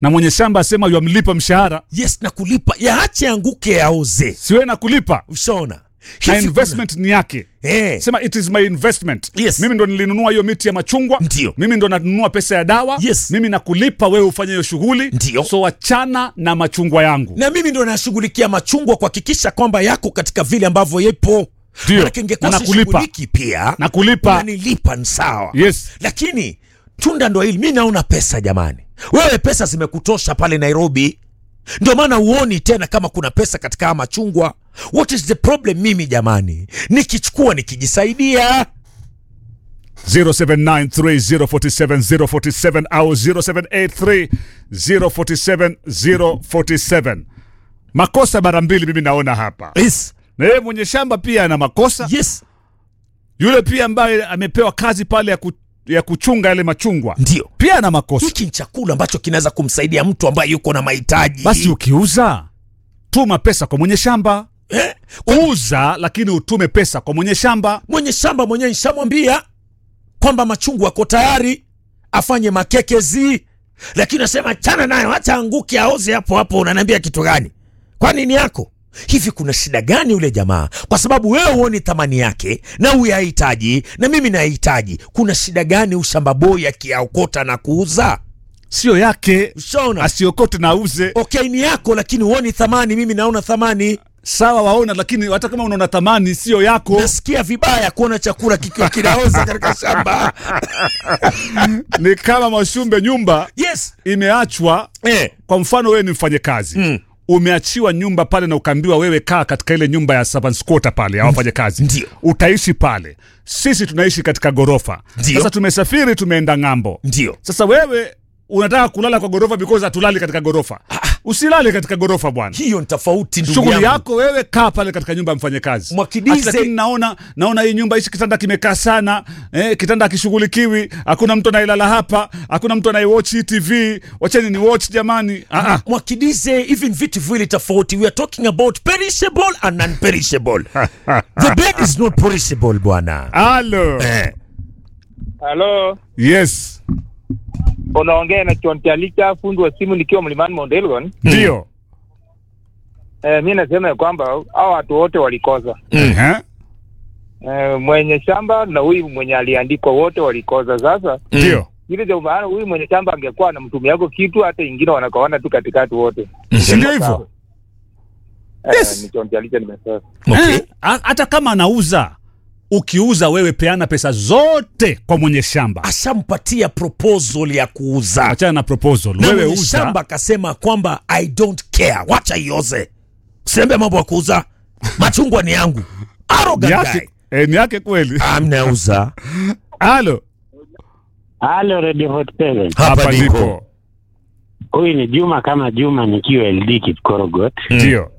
na mwenye shamba asema yamlipa mshahara yes na kulipa yaache anguke yaoze siwe na kulipa ushaona na Hivi investment ni yake kuna- eh, sema it is my investment Yes. mimi ndo nilinunua hiyo miti ya machungwa Ndio. mimi ndo nanunua pesa ya dawa Yes. mimi nakulipa wewe ufanye hiyo shughuli Ndio. so wachana na machungwa yangu na mimi ndo nashughulikia machungwa kuhakikisha kwamba yako katika vile ambavyo yepo Ndio. Manake ingekuwa Na nakulipa. sishughuliki pia na kulipa unanilipa ni sawa yes lakini tunda ndo hili mi naona pesa jamani wewe pesa zimekutosha pale nairobi ndio maana uoni tena kama kuna pesa katika haya machungwa what is the problem mimi jamani nikichukua nikijisaidia 0793047047 au 0783047047 makosa mara mbili mimi naona hapa yes. na yeye mwenye shamba pia ana makosa yes yule pia ambaye amepewa kazi pale ya, ku, ya kuchunga yale machungwa ndio pia ana makosa hiki ni chakula ambacho kinaweza kumsaidia mtu ambaye yuko na mahitaji basi ukiuza tuma pesa kwa mwenye shamba eh? uza lakini utume pesa kwa mwenye shamba mwenye shamba mwenyewe nishamwambia kwamba machungwa yako tayari afanye makekezi lakini nasema chana nayo hata anguke aoze hapo hapo unaniambia kitu gani kwani ni yako hivi kuna shida gani yule jamaa kwa sababu wewe huoni thamani yake na uyahitaji na mimi nahitaji kuna shida gani ushamba boi akiaokota na kuuza sio yake ushaona asiokote na auze okay ni yako lakini huoni thamani mimi naona thamani sawa waona lakini hata kama unaona thamani sio yako nasikia vibaya kuona chakula kikiwa kinaoza katika shamba ni kama mashumbe nyumba yes imeachwa eh. kwa mfano wewe ni mfanyakazi Mm. umeachiwa nyumba pale na ukaambiwa wewe kaa katika ile nyumba ya servants quarter pale ya wafanyakazi Ndio. utaishi pale sisi tunaishi katika gorofa Ndio. sasa tumesafiri tumeenda ng'ambo ndio sasa wewe unataka kulala kwa gorofa because hatulali katika gorofa usilale katika gorofa bwana hiyo ni tofauti ndugu shughuli yangu. yako wewe kaa pale katika nyumba ya mfanyakazi Mwakidize- Ati lakini naona naona hii nyumba hichi kitanda kimekaa sana eh, kitanda akishughulikiwi hakuna mtu anailala hapa hakuna mtu anaiwatch hii tv wacheni ni watch jamani ah, ah. mwakidize hivi ni vitu viwili tofauti we are talking about perishable and non-perishable the bed is not perishable bwana halo eh. Halo, yes unaongea na Chontialicha, fundi wa simu nikiwa mlimani Mount Elgon. ndio Eh, mi nasema ya kwamba hao watu wote walikosa. Ehe. Eh, mwenye shamba na huyu mwenye aliandikwa wote walikosa. Sasa ndio ile ndio maana huyu mwenye shamba angekuwa anamtumiako kitu, hata ingine wanakaona tu katikati wote. si ndio hivyo Eh, Yes. ni Chontialicha nimesema. okay. Eh, ha- hata kama anauza ukiuza wewe peana pesa zote kwa mwenye shamba ashampatia proposal ya kuuza achana na proposal na wewe mwenye uza shamba akasema kwamba i don't care wacha ioze siambia mambo ya kuuza machungwa ni yangu ni arrogant guy yake eh, ni yake kweli amnauza halo Halo Radio Hot Seven. hapa ndipo Huyu ni Juma kama Juma nikiwa LD Kipkorogot. ndio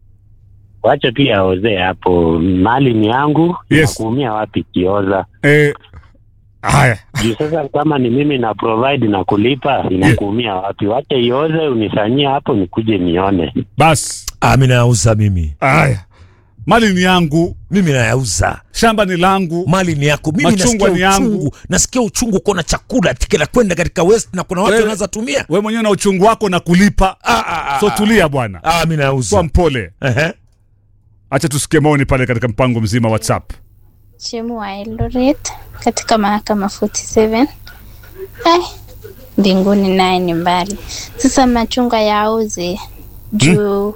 Wacha tu yaozee hapo, mali ni yangu, Yes. nakuumia wapi kioza? eh, haya Juu sasa kama ni mimi na provide na kulipa, inakuumia wapi? Wacha ioze, unifanyie hapo, nikuje nione. basi ami nayauza mimi haya mali ni yangu mimi nayauza shamba ni langu mali ni yako mimi Machungwa nasikia ni yangu. uchungu nasikia uchungu kuona chakula kila kwenda katika west na kuna watu Wewe- wanaweza tumia we mwenyewe na uchungu wako na kulipa Ah, ah, ah, so ah. tulia bwana Ah, mi kwa nauza mpole Ehe. acha tusikie maoni pale katika mpango mzima whatsapp Chemu wa Eldoret katika mahakama 47. Ai, mbinguni naye ni mbali. Sasa machungwa yauze juu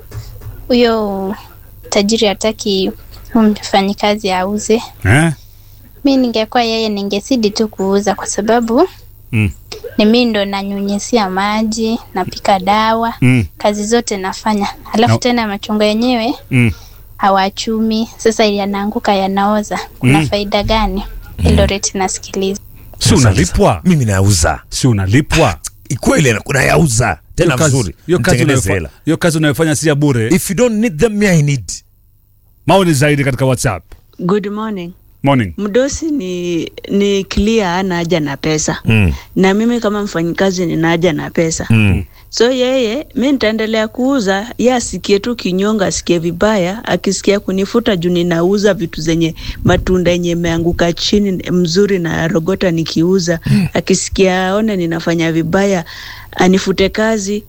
huyo tajiri hataki mfanyikazi auze. eh? Mi ningekuwa yeye, ningesidi tu kuuza kwa sababu Mm. ni mi ndo nanyunyisia maji, napika dawa, mm, kazi zote nafanya, alafu No. tena machungwa yenyewe mm. hawachumi sasa yanaanguka yanaoza kuna Mm. faida gani Eldoret nasikiliza si unalipwa mimi nauza si unalipwa kweli kuna yauza tena Hiyo kazi- vizuri hiyo kazi Mtengeneze unayofa- hela. hiyo kazi unayofanya si ya bure if you don't need them me I need maoni zaidi katika whatsapp Good morning. morning Mdosi ni ni clear ana haja na pesa mm. na mimi kama mfanyikazi nina haja na pesa Mm. So yeye mi nitaendelea kuuza, ye asikie tu kinyonga, asikie vibaya, akisikia kunifuta juu ninauza vitu zenye matunda yenye imeanguka chini mzuri na rogota nikiuza, akisikia aone ninafanya vibaya anifute kazi